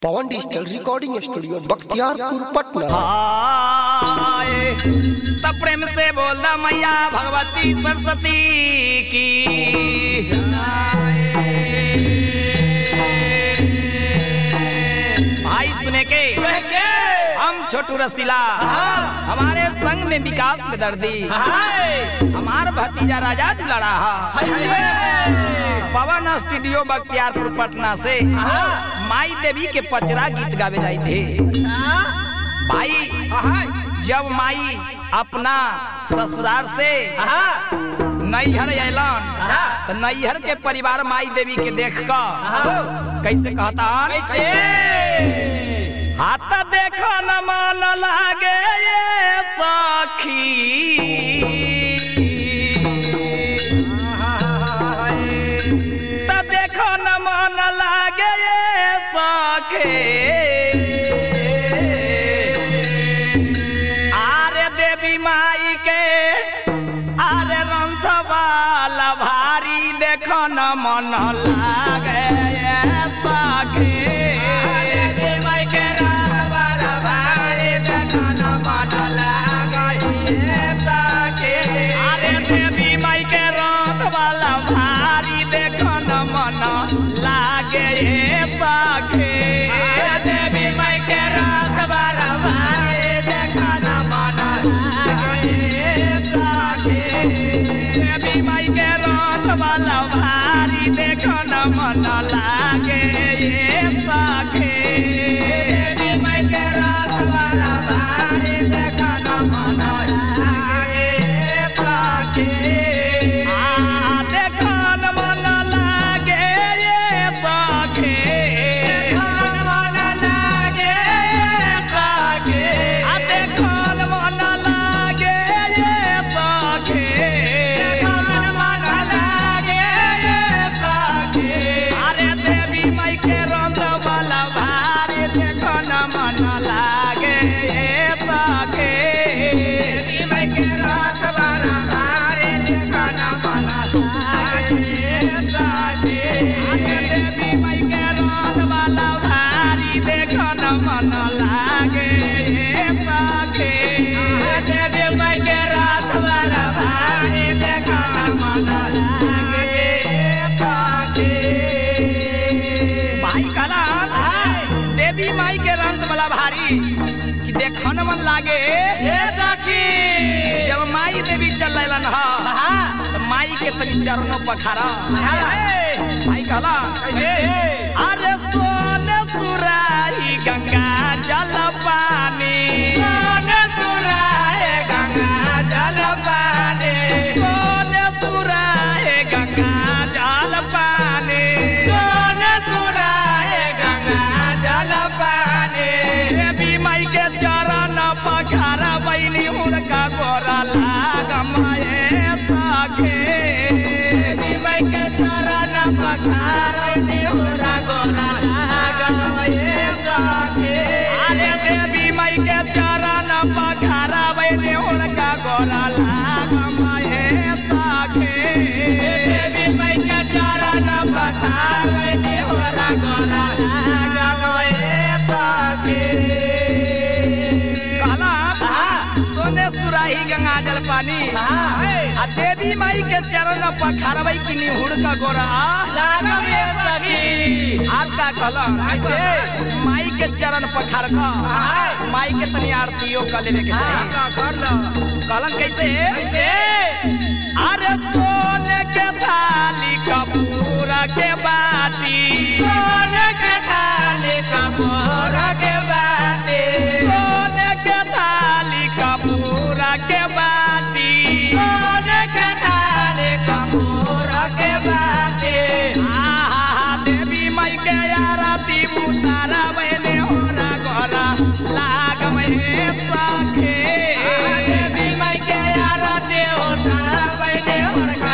पवन digital recording studio Bakhtiyarpur Patna हाय तब प्रेम से बोलना मैया भगवती सरस्वती की भाई सुने के हम छोटू रसीला हमारे संग में विकास में दर्दी हमार भतीजा राजा दुलारा पवन स्टूडियो बख्तियारपुर पटना से माई देवी के पचरा गीत गावे जाए थे भाई जब माई अपना ससुराल से नैहर अलन तो नैहर के परिवार माई देवी के देख कर कैसे कहता हाथ देखो न मन लागे ये सखी त देखो न मन लागे ये सखे आरे देवी माई के आरे रंथ वाला भारी देखो न मन लागे ये सखे अरे देवी माई के रंग वाला भारी देखो न मन लागे ये सखे देवी माई के रंग वाला भारी देखो न मन लागे ये सखे आ देखो न मन लागे ये सखे आ देखो न मन लागे ये सखे अरे देवी माई के रंग वाला भारी देखो न मन लागे ये सखे अरे देवी माई के रंग वाला भारी देखो न मन लागे ये सखे भाई कहला देवी माई के रंग वाला भारी कि देखो न मन लागे जब माई देवी चल रही ह तो माई के तनी चरणों पखारा भाई कहला अरे सोने सुराही गंगा जल पानी सोने सुराहे गंगा जल पानी देवी माई के चरण पखारा बैनी हुनका गोरा लागमाए सखे अरे देवी माई के चरण पखारा बैनी हुनका गोरा लागमाए सखे कहला सोने सुराही गंगा जल पानी आ देवी माई के चरण पखारबै कि निहुर का गोरा आपका कहला माई के चरण पखार का माई के तनी आरतियो कर लेने के चाही कहलन कैसे अरे सोने के थाली कपूर के बाटी सोने के थाली कपूर के बाटी आहा देवी माई के आरती मुतारा बने होना गोरा लाग में सखे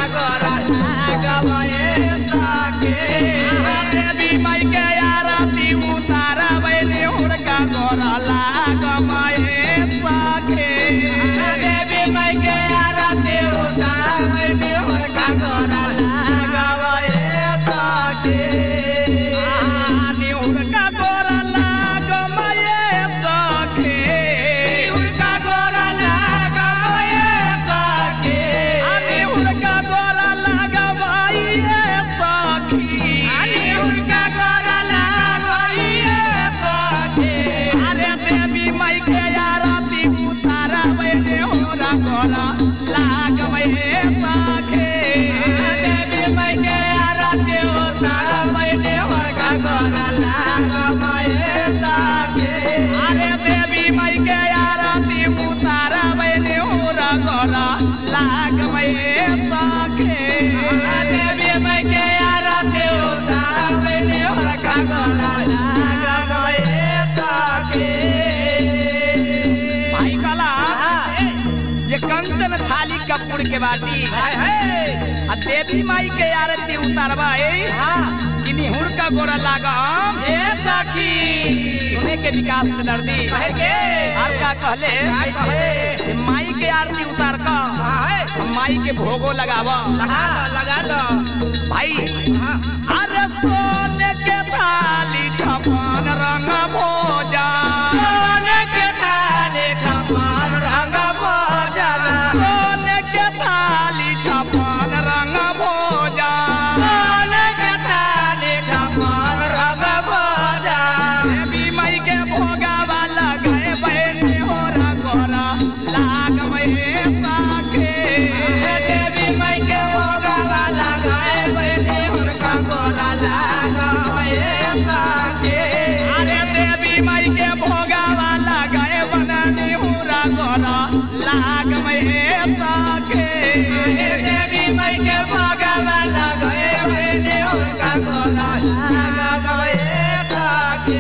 बाटी आ देवी माई के आरती उतारबा ए कि निहुर का गोरा लागम ए सखी सुने के विकास में दर्दी कहे के आर का कहले काय कहे कि माई के आरती उतार का हाय माई के भोगो लगावा लगा दो लगा दो भाई अरे सोने के थाली छपन रंग भोजा सोने के थाली छप्पन रंग भोजन सोने के थाली छपन रंग भोजा सोने के थाली छप्पन रंग भोजन देवी माई के भोगावा लगाए बैठे हो गोरा लाग में पाके देवी माई के भोगवा लगाए बैठे हुनका गोरा लगाए सके अरे देवी माई के भोगावा लगाए बनानी हुरा गोरा लाग में पाके देवी माई के भोगवा लगाए बैठे हुनका गोरा लगाए सके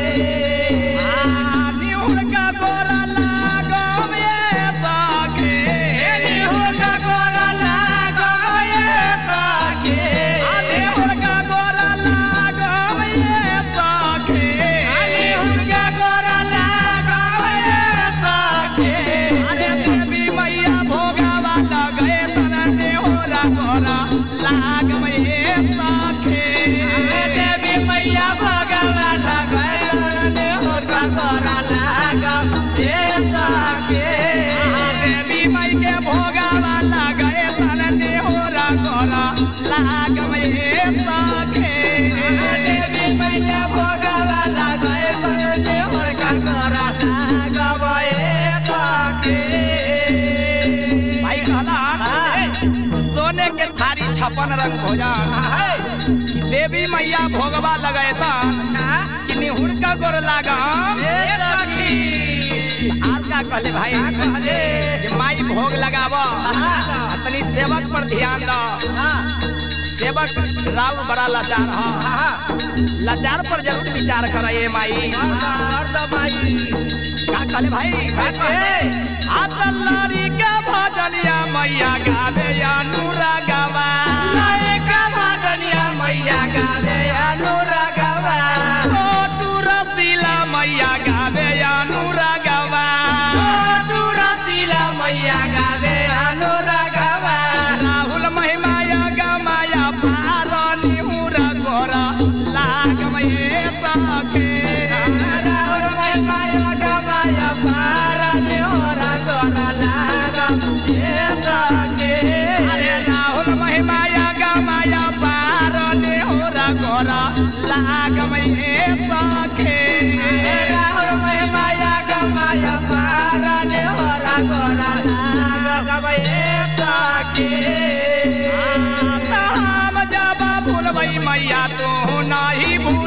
निहुर का गोरा लागम ये पाके हुनका गोरा लगाए सके निहुर का गोरा लागम ये पाके हुनका गोरा लगाए सके अरे देवी मैया भोगावा लगे तना निहुरा गोरा लागम ये पाके देवी मैया भगवा लगाए हुनका गोरा लगाए सके देवी माई के भोगावा लगे तना निहुरा गोरा लागम ये पाके देवी मैया भगवा लगाए हुनका गोरा लगाए सके भाई कहला सोने के थारी छप्पन रंग भोजन देवी मैया भोगवा लगेता कि निहुर का गोर लागम आर का कहले भाई जे माई भोग लगाव अपनी सेवक पर ध्यान दो सेवक राव बड़ा लाचार ह लाचार पर जरूर विचार कर ये माई का कहले भाई आतलारी के भजनिया मैया गावे अनुरा गावा छोटू रसीला मैया गावे अनुरा गावा राहुल महिमाया गमाया पार निहुरा गोरा लाग मये सखे अरे राहुल महिमाया गमाया पार निहुरा गोरा लाग मये सखे हम जब भूलबई मैया तू नहीं भूल